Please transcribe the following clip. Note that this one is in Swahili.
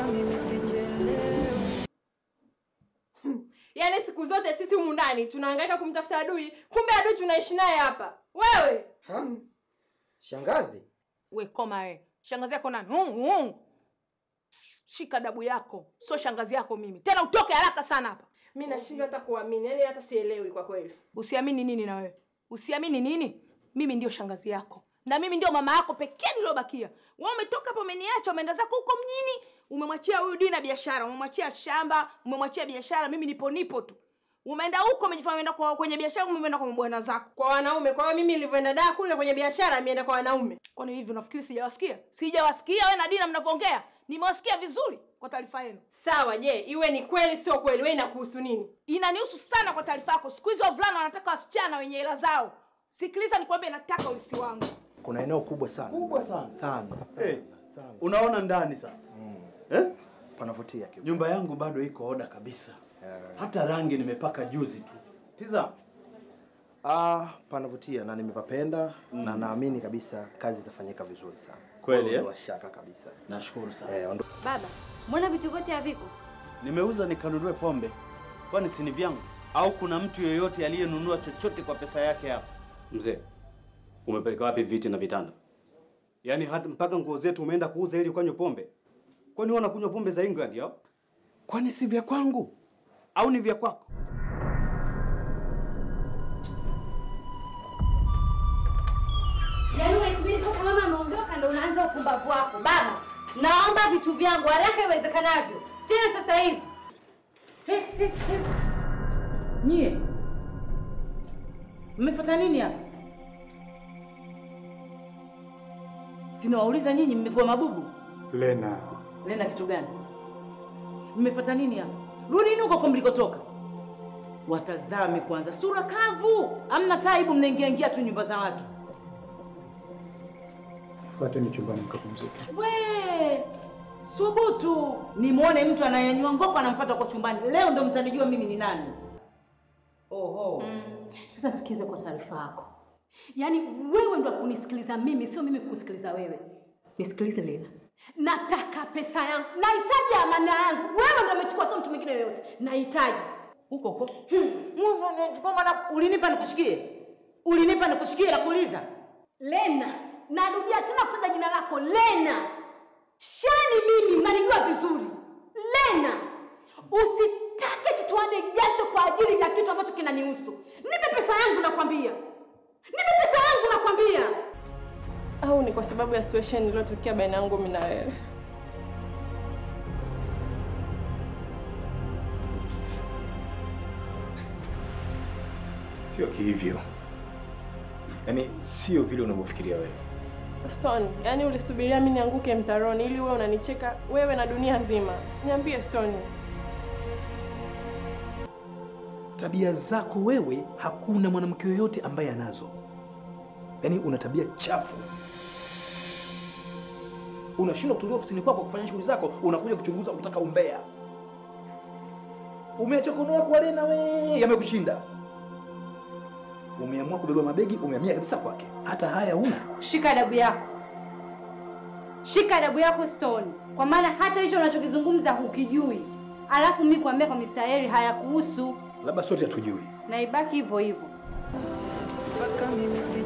Yaani siku zote sisi humu ndani tunahangaika kumtafuta adui, kumbe adui tunaishi naye hapa. Wewe Ha? Shangazi, We koma we. Shangazi yako nani? Hung, hung. Shika dabu yako, sio shangazi yako mimi. Tena utoke haraka sana hapa. mi nashindwa hata kuamini, yaani hata sielewi kwa kweli. Usiamini nini na wewe? Usiamini nini? Mimi ndio shangazi yako na mimi ndio mama yako pekee niliyobakia. Wewe umetoka hapo, umeniacha, umeenda zako huko mjini, umemwachia huyu Dina biashara, umemwachia shamba, umemwachia biashara. Mimi nipo nipo tu. Umeenda huko, umejifanya umeenda kwa kwenye biashara, umeenda kwa bwana zako. Kwa wanaume, kwa hiyo mimi nilivyoenda daa kule kwenye biashara, ameenda kwa wanaume. Kwani hivi unafikiri sijawasikia? Sijawasikia wewe na Dina mnavyoongea? Nimewasikia vizuri kwa taarifa yenu. Sawa, je, iwe ni kweli sio kweli, wewe inakuhusu nini? Inanihusu sana kwa taarifa yako. Siku hizi wavulana wanataka wasichana wenye hela zao. Sikiliza nikwambie, nataka ulisi wangu. kuna eneo kubwa sana kubwa sana sana sana, Eh, sana. unaona ndani sasa eh? Panavutia kidogo. nyumba yangu bado iko oda kabisa hata rangi nimepaka juzi tu tizama Ah, panavutia na nimepapenda na naamini kabisa kazi itafanyika vizuri sana. Kweli, eh? Ondoa shaka kabisa. nashukuru sana Eh, ondo... Baba, mbona vitu vyote haviko? nimeuza nikanunue pombe kwani si ni vyangu au kuna mtu yeyote aliyenunua chochote kwa pesa yake hapa Mzee, umepeleka wapi viti na vitanda? Yaani hata mpaka nguo zetu umeenda kuuza ili ukanywe pombe? Kwani wewe unakunywa pombe za England yao? kwani si vya kwangu au ni vya kwako Yaani unasubiri mpaka mama ameondoka ndo unaanza upumbavu wako. Baba, naomba vitu vyangu haraka iwezekanavyo. Tena sasa hivi. Nyie mmefuata nini hapa? Sinawauliza nyinyi, mmekuwa mabubu? Lena, Lena kitu gani? Mmefuata nini hapa? Rudini huko kwa mlikotoka. Watazame kwanza, sura kavu, amna taibu, mnaingia ingia tu nyumba za watu. fuateni chumbani mkapumzike. We subutu, nimwone mtu anayenywa ngoko anamfuata kwa chumbani. Leo ndo mtanijua mimi ni nani. Oho. Sasa sikiza kwa taarifa yako. Yaani wewe ndo kunisikiliza mimi, sio mimi kukusikiliza wewe. Nisikilize Lena. Nataka pesa yangu. Nahitaji amana yangu. Wewe ndo umechukua, sio mtu mwingine yoyote. Nahitaji. Huko huko. Kwa maana ulinipa nikushikie? Ulinipa nikushikie na kuuliza? Lena, narudia tena kutaja jina lako Lena. Shani mimi, mnanijua vizuri. Lena, usitake tutoane jasho kwa ajili ya kitu ambacho kinanihusu. Nipe pesa yangu nakwambia. Nipe pesa yangu nakwambia. Au ni kwa sababu ya situation iliyotokea baina yangu mimi na wewe? Sio kihivyo, yaani sio vile unavyofikiria wewe. Stone, yani ulisubiria mimi nianguke mtaroni ili wewe unanicheka wewe na dunia nzima. Niambie Stone. Tabia zako wewe, hakuna mwanamke yoyote ambaye anazo. Yaani una tabia chafu. Unashindwa kutulia ofisini kwako kufanya shughuli zako, unakuja kuchunguza kutaka umbea. Umeachoka unaona kwa Lena we, yamekushinda. Umeamua kubeba mabegi, umehamia kabisa kwake. Hata haya huna. Shika adabu yako. Shika adabu yako Stone, kwa maana hata hicho unachokizungumza hukijui. Alafu mimi kuambia kwa Mr. Harry hayakuhusu Labda sote hatujui. na ibaki hivyo hivyo. mpaka mimi